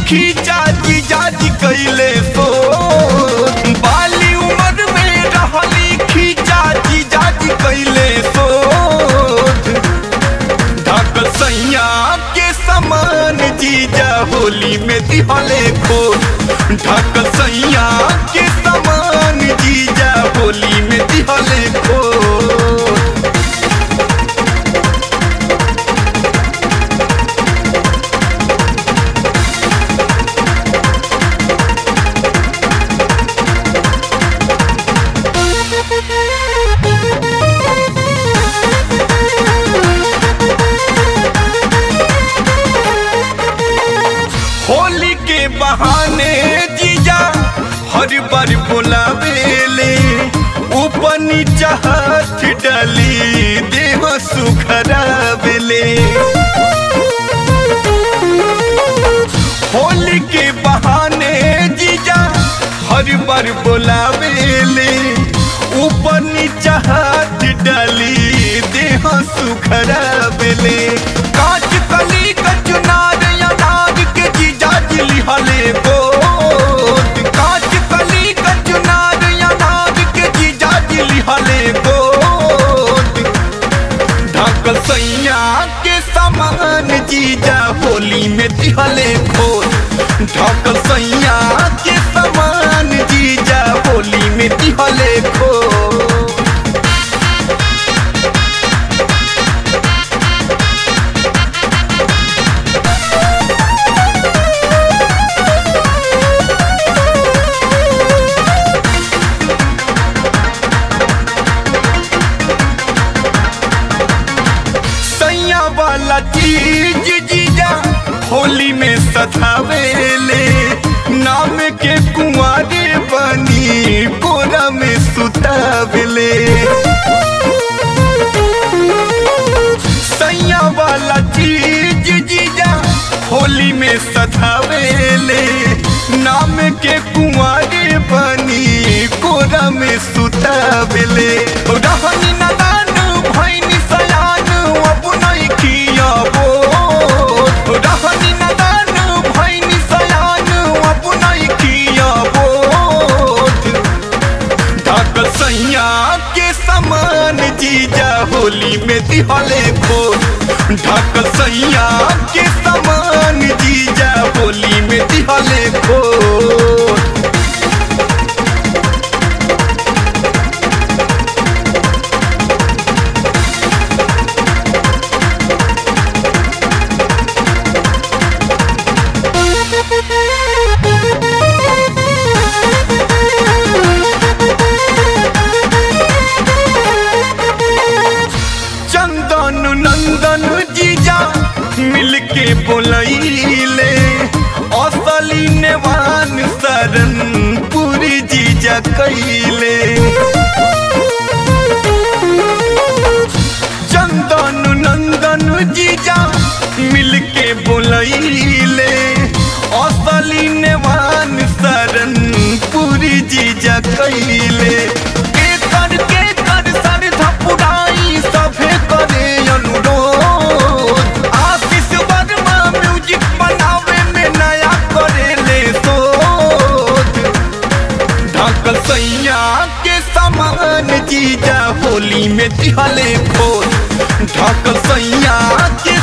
खींचा जीजा जी कैले सो बाली उम्र में रहली खींचा जीजा जी कैले सो ढक सैया के समान जीजा होली में दिहले खो ढक सैया के समान जीजा होली में दिहले खो होली के बहाने जीजा हर बार बुलावेले ऊपर नीचा हाथ डाली देह सुखरावेले होली के बहाने जीजा हर बार बुलावेले ऊपर नीचा हाथ डाली देह सुखरावेले कांच कली कचुनार अनार के जीजा जिली हले गोद कांच कली कचुनार अनार के जीजा जिली हले गोद ढक सैया के समान जीजा होली में दिहले खोल ढक सैया के समान जीजा होली में दिहले खोल सैया वाला चीज जीजा होली में सधावेले नाम के कुंवारे बनी कोरा में सुतावेले सैया वाला चीज जीजा होली में सधावेले नाम के कुंवारे बनी कोरा में सुतावेले रहनी नदान भैनी सयान अब नहीं कियाबो रहनी नदान भैनी सयान अब नहीं कियाबो ढक सैया के समान जीजा होली में दिहले खो ढक सैया के समान जीजा होली में दिहले खो चंदन नंदन जीजा मिलके बोलैले असली नेवान शरण पूरी जीजा कैले चंदन नंदन जीजा मिलके बोलैले असली नेवान शरण पूरी जीजा कैले के कर के कर सर धपुराई सभे करे अनुरोध आशीष वर्मा म्यूजिक बनावे में नया करेले सोच ढक सैया के समान जीजा होली में दिहले खोल ढक सैया के